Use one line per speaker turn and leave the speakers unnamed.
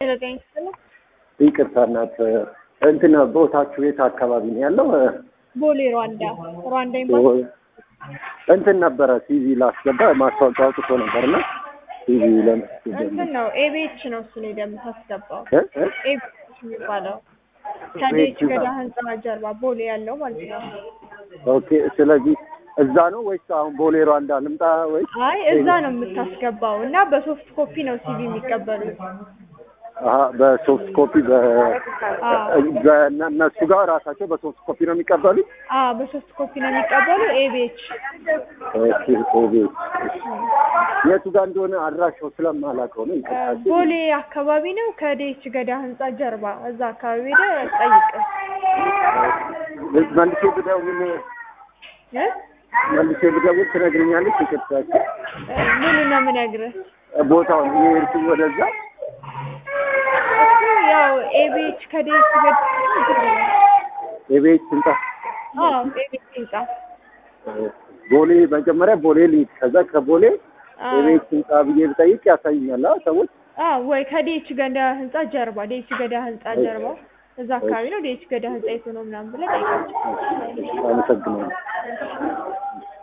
ስለጠኝ ስለ
ይቅርታ እናት እንትን ቦታችሁ የት አካባቢ ነው ያለው?
ቦሌ ሩዋንዳ ሩዋንዳ ኤምባሲ
እንትን ነበረ ሲቪ ላስገባ ማስታወቂያ አውጥቶ ነበርና ሲቪ ለመስገባ
እንትን ነው ኤቤች ነው እሱን ሄደህ የምታስገባው
እ እ
ኤቤች የሚባለው ከዴች ገዳ ህንፃ ጀርባ ቦሌ ያለው ማለት ነው።
ኦኬ። ስለዚህ እዛ ነው ወይስ አሁን ቦሌ ሩዋንዳ ልምጣ ወይስ?
አይ እዛ ነው የምታስገባው እና በሶፍት ኮፒ ነው ሲቪ የሚቀበሉት።
አሀ በሶፍት ኮፒ በ
አዎ
በእነ- እነሱ ጋር ራሳቸው በሶፍት ኮፒ ነው የሚቀበሉት?
አዎ በሶፍት ኮፒ ነው የሚቀበሉ ኤቤች
ኦኬ ኦኬ። የቱ ጋር እንደሆነ አድራሻው ስለማላውቀው ነው። ይቅርታ።
ቦሌ አካባቢ ነው ከዴች ገዳ ህንፃ ጀርባ እዛ አካባቢ ሄደህ ጠይቅ
መልሼ ብደውል
እ
መልሼ ብደውል ትነግረኛለች? ይቅርታ
ምኑ ነው የምነግርህ
ቦታውን የሄድኩኝ ወደዛ
እሱ ያው ኤቤች ከዴች ገዳ
የቤት ስንጣ
አዎ ኤቤች ህንፃ
ቦሌ መጀመሪያ ቦሌ ልሂድ፣ ከዛ ከቦሌ
አዎ
የቤት ስንጣ ብዬ ብጠይቅ ያሳዩኛል አ ሰዎች።
አዎ ወይ ከዴች ገዳ ህንፃ ጀርባ ዴች ገዳ ህንፃ ጀርባ እዛ አካባቢ ነው ዴች ገዳ ህንፃ የቱ ነው ምናምን ብለህ ጠይቃቸው።
አመሰግናለሁ።